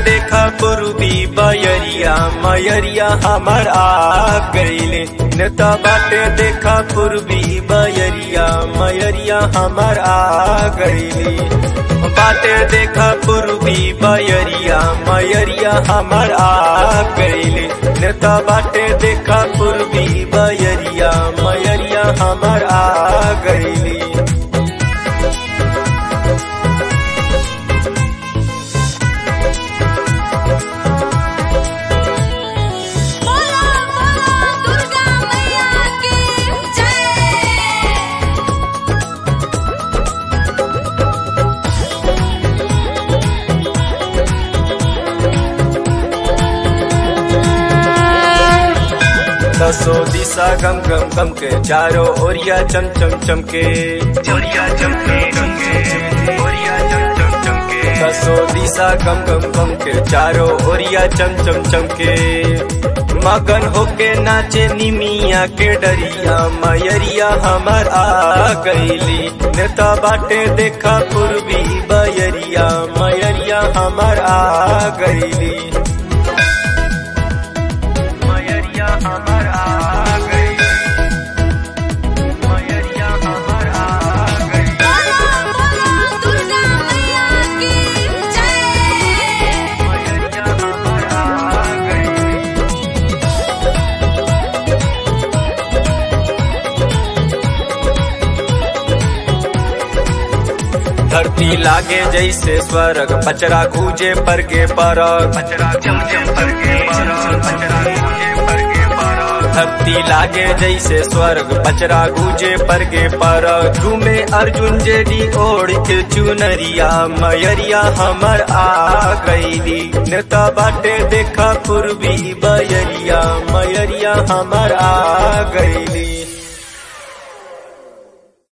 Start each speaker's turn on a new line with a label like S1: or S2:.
S1: देखा पूर्वी बयरिया मयरिया हमर आ गईले नेता बाटे देखा पूर्वी बयरिया मयरिया हमर आ गईली बाटे देखा पूर्वी बयरिया मयरिया हमर आ गईली नेता बाटे देखा पूर्वी बयरिया मयरिया हमर आ गईली
S2: बोला बोला दुर्गा मैया की जय
S1: दसो दिशा गम गम गम के चारों ओरिया चम चम चमके ओरिया चमके चमके ओरिया चम चम चमके दसो दिशा गम गम गम के चारों ओरिया चम चम चमके मगन होके नाचे निमिया के डरिया मयरिया हमर आ गईली नेता बाटे देखा पूर्वी बयरिया मयरिया हमर आ गईली मयरिया हमर आ गई मयरिया हमर आ गई
S2: बोला बोला दुर्गा मैया की जय
S1: मयरिया हमर आ गई धरती लागे जैसे स्वर्ग पचरा गूजे पर के परग पचरा गूजे पर के परग पचरा गूजे पर के परग धरती लागे जैसे स्वर्ग पचरा गूजे पर के परग घूमे अर्जुन जेडी ओढ़ के चुनरिया मयरिया हमर आ गईली नेता बाटे देखा पूर्वी बयरिया मयरिया हमर आ गईली